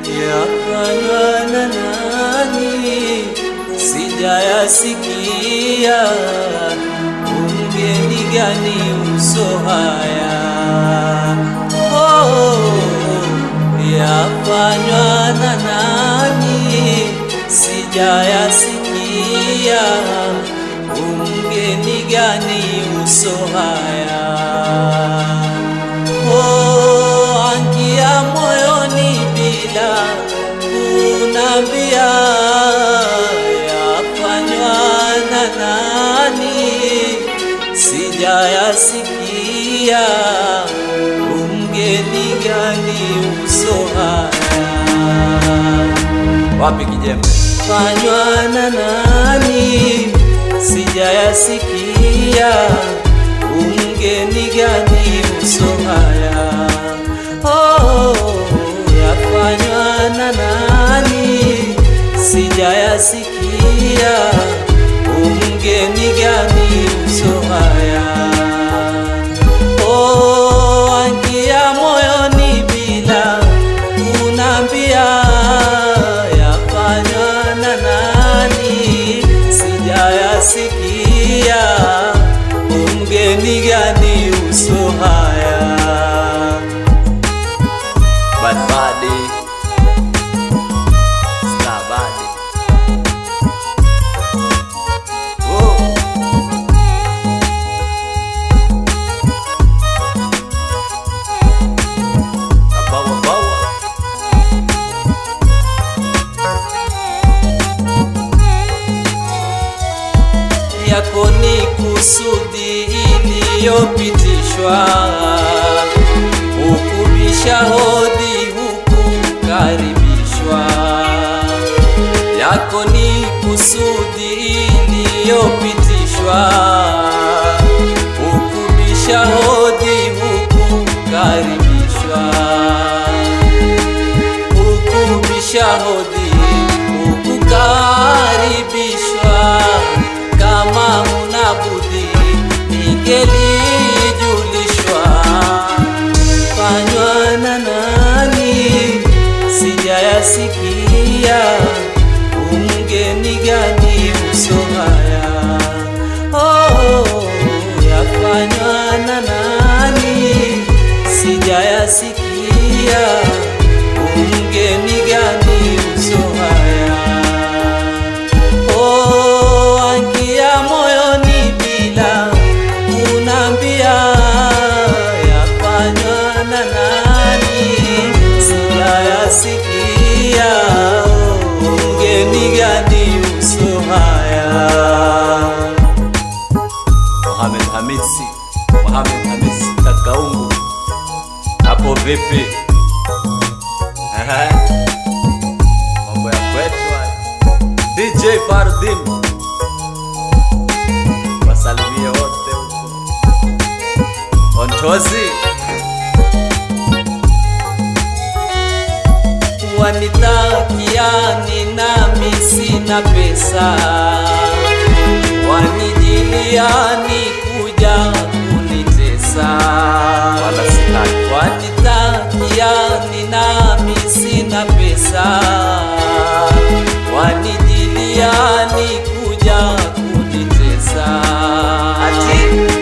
yafanywa na nani? Sijayasikia. Umgeni gani uso haya? Oh, yafanywa na nani? Sijayasikia. Umgeni gani uso haya? Oh, angia moyoni bila kunambia, yafanywa na nani? Sijayasikia. Umgeni gani uso haya? Wapi kijembe? Fanywa na nani? Sijayasikia. Umgeni gani uso haya? Oh, yafanywa na nani? Sijayasikia. Umgeni gani uso haya? Oh, angia moyoni bila kunambia, yafanywa na nani? Sijayasikia. Umgeni gani uso haya? Bad Bunny, Star Bunny. Oh. Bawa bawa. Yako ni kusudi iliyopitishwa, hukubisha hodi hukukaribishwa. Yako ni kusudi iliyopitishwa, hukubisha hodi hukukaribishwa ukubisha hodi ukukaribishwa. Kama huna budi ningelijulishwa. Fanywa na nani? Sijayasikia. Umgeni gani uso haya? Oh, yafanywa na nani? Sijayasikia. Umgeni gani uso haya? Oh, angia moyoni bila kunambia, yafanywa na nani? Sijayasikia. Umgeni gani uso haya? Mohamed Hamisi, Mohamed Hamisi Kakaungu, hapo vipi? Ehe. Mambo ya kwetu haya. DJ Fardin, wasalimie wote huko. Ontozi wanitakiani nami sina pesa, wanijiliani kuja kunitesa, wala sitaki. Wanitakiani nami sina pesa, wanijiliani kuja kunitesa, ati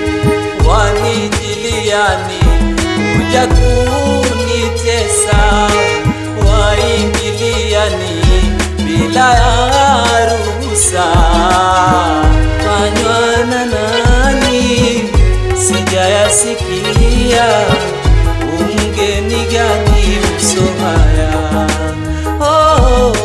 wanijiliani kuja kunitesa, waingiliani bila ya ruhusa. Fanywa na nani? Sijayasikia. Umgeni gani uso haya? Oh,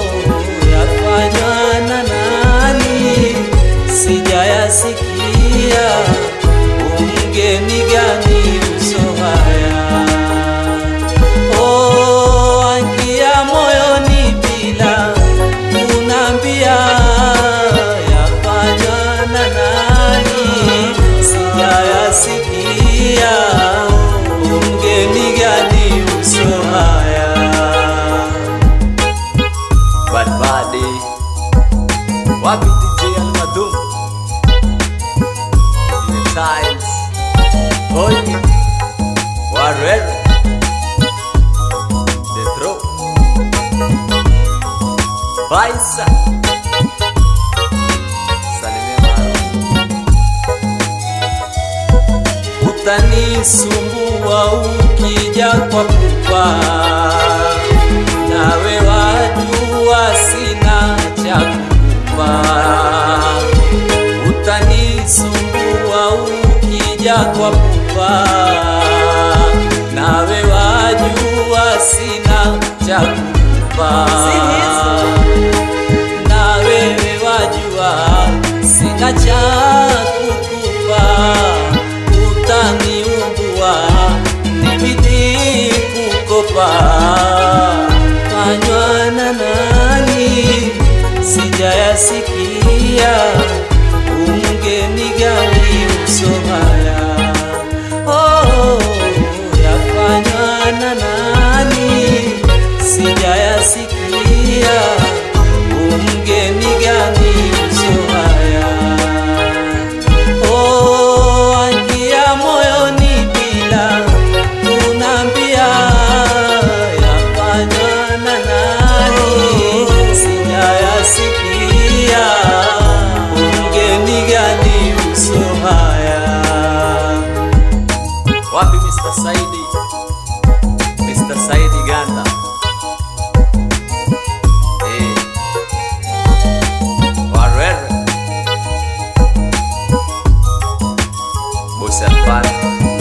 Baisa Salimia mara Utanisumbua ukija kwa pupa, nawe wajua sina cha kukupa. Utanisumbua ukija kwa pupa, nawe wajua sina cha kukupa. Na wewe wajua sina cha kukupa, utaniumbua nibidi kukopa. Fanywa na nani sijayasikia, umgeni gani uso haya? Oh, yafanywa na nani sijayasikia, umgeni gani uso haya? Oh, angia moyoni bila kunambia, yafanywa na nani sijayasikia, umgeni gani uso haya? Wapi Mr. Saidi? Mr. Saidi Ganda. Eh. Warere. Bosi Alfani.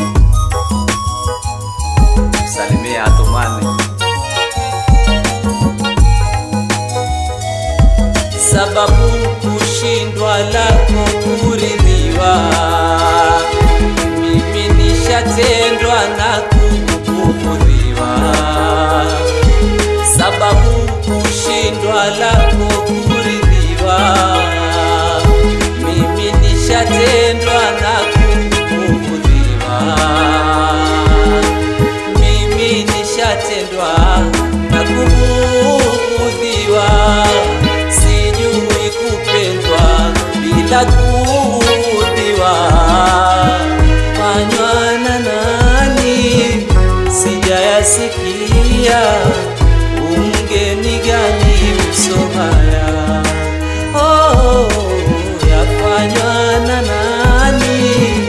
Salimia Atumani. Sababu kushindwa lako kuridhiwa mimi nishatendwa na kukufuriwa, sababu kushindwa lako kuridhiwa, mimi nishatendwa na kukufuriwa, mimi nishatendwa na kubughudhiwa, sijui kupendwa bila kuudhiwa fanywa na nani sijayasikia, umgeni gani uso haya? Oh, yafanywa na nani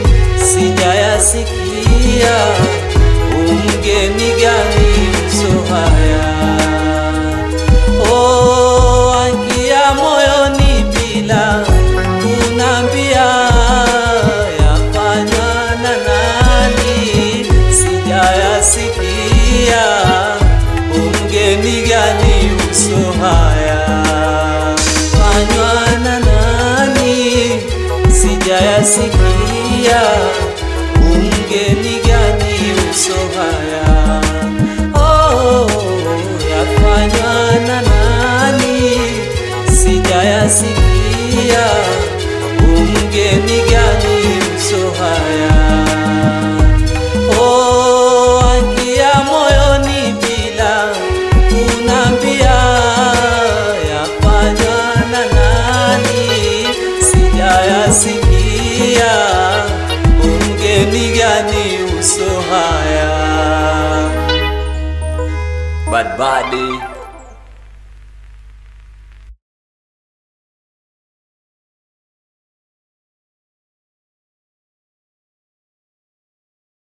sijayasikia, umgeni gani uso haya? Oh, angia moyoni bila kunambia, yafanywa na nani sijayasikia, umgeni gani uso haya? Fanywa na nani sijayasikia, umgeni gani uso haya? Oh, yafanywa na nani sijayasikia, umgeni gani uso haya? Oh, angia moyoni bila kunambia, yafanywa na nani sijayasikia, umgeni gani uso haya? Bad Body